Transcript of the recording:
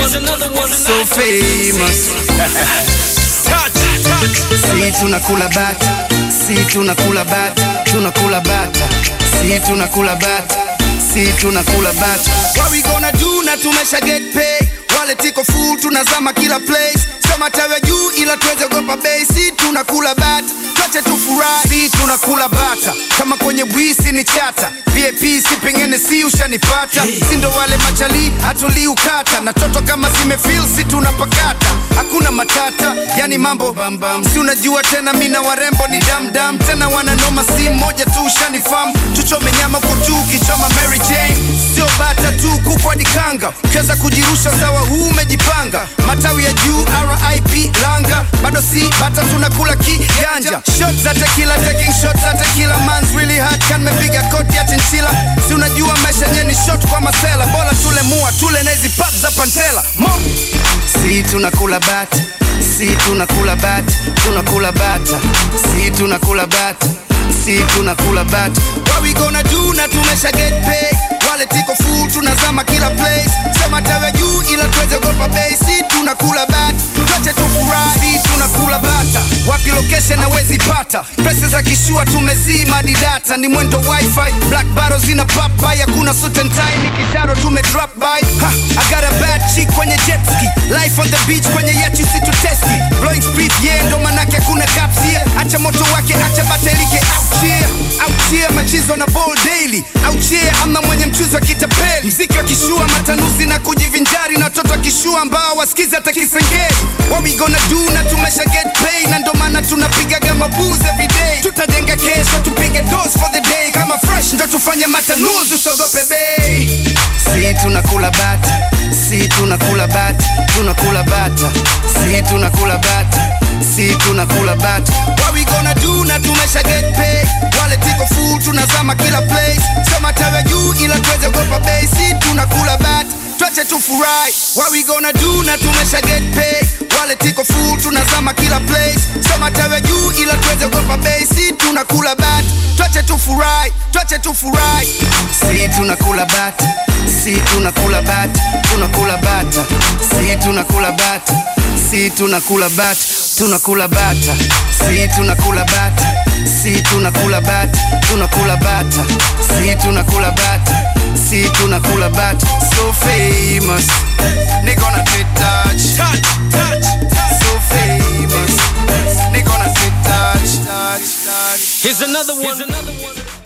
so famous. Si tunakula bata, si tunakula bata, tunakula bata, si tunakula bata, si tunakula bata. What we gonna do na tumesha get paid. Wale tiko full tunazama kila place. Sema tawe juu ila tuweze gopa bei. Si tunakula bata, tuache tufurahi. Si tunakula bata, kama kwenye bwisi ni chata. VIP si pengine si ushanipata. Si ndo wale machali hatuliukata. Na toto kama zimefeel si tunapakata. Hakuna matata, yani mambo bambam. Si unajua tena mina warembo ni damdam. Tena wananoma si moja tu ushanifam. Tuchome nyama kwa tu kichoma Mary Jane. Sio bata tu kuku hadi kanga. Ukiweza kujirusha sawa huu umejipanga. Matawi ya juu RIP langa. Bado si bata tunakula kiganja. Shots za tequila taking shots za tequila man's really hard kan mepiga koti ya chinchila. Si unajua maisha yenyewe ni shot kwa masela. Bora tule mua tule na hizi pap za pantela. Mo Si tunakula bata, si tunakula bata, tunakula bata, si tunakula bata, si tunakula bata. What we gonna do na tumesha get paid. Wale tiko full tunazama kila place. Sema tawe juu ila tuweze gopa bei. Si tunakula bata, tuache tufurahi. Si tunakula bata, wapi location hawezi pata. Pesa za kishua tumezima di data, ni mwendo wifi. Black barrels zina pop by, hakuna suit and tie. Ni kisharo tume drop by. Ha, I got a bad chick kwenye jet ski. Life on the beach kwenye yacht usituteski. Blowing speed yeah, ndo manake hakuna caps here. Acha moto wake, acha batelike out here. Out here machizo na ball daily. Out here ama mwenye mchuzi wa kitapeli. Mziki wa kishua matanuzi na kujivinjari na watoto wa kishua ambao wasikizi hata kisengeli. What we gonna do na tumesha get paid na ndo maana tunapigaga mabuzi every day. Tutajenga kesho tupige dose for the day kama fresh ndo tufanye matanuzi usogope bei. Si tunakula bata, si tunakula bata, tunakula bata, si tunakula bata, si tunakula bata. What we gonna do na tumesha get paid. Wale tiko full tunazama kila place. Sema tawe juu ila tuweze gopa bei. Si tunakula bata, tuache tufurahi. What we gonna do na tumesha get paid. Wale tiko full tunazama kila place. Sema tawe juu ila tuweze gopa bei. Si tunakula bata, tuache tufurahi, tuache tufurahi. Si tunakula bata, si tunakula bata, tunakula bata, si tunakula bata, si tunakula bata, tunakula bata, si tunakula bata, si tunakula bata, tunakula bata, si tunakula bata, si tunakula bata. So famous, nigga on a fit touch, touch, touch, touch. So famous, nigga on a fit touch, touch, touch. Here's another one. Here's another one.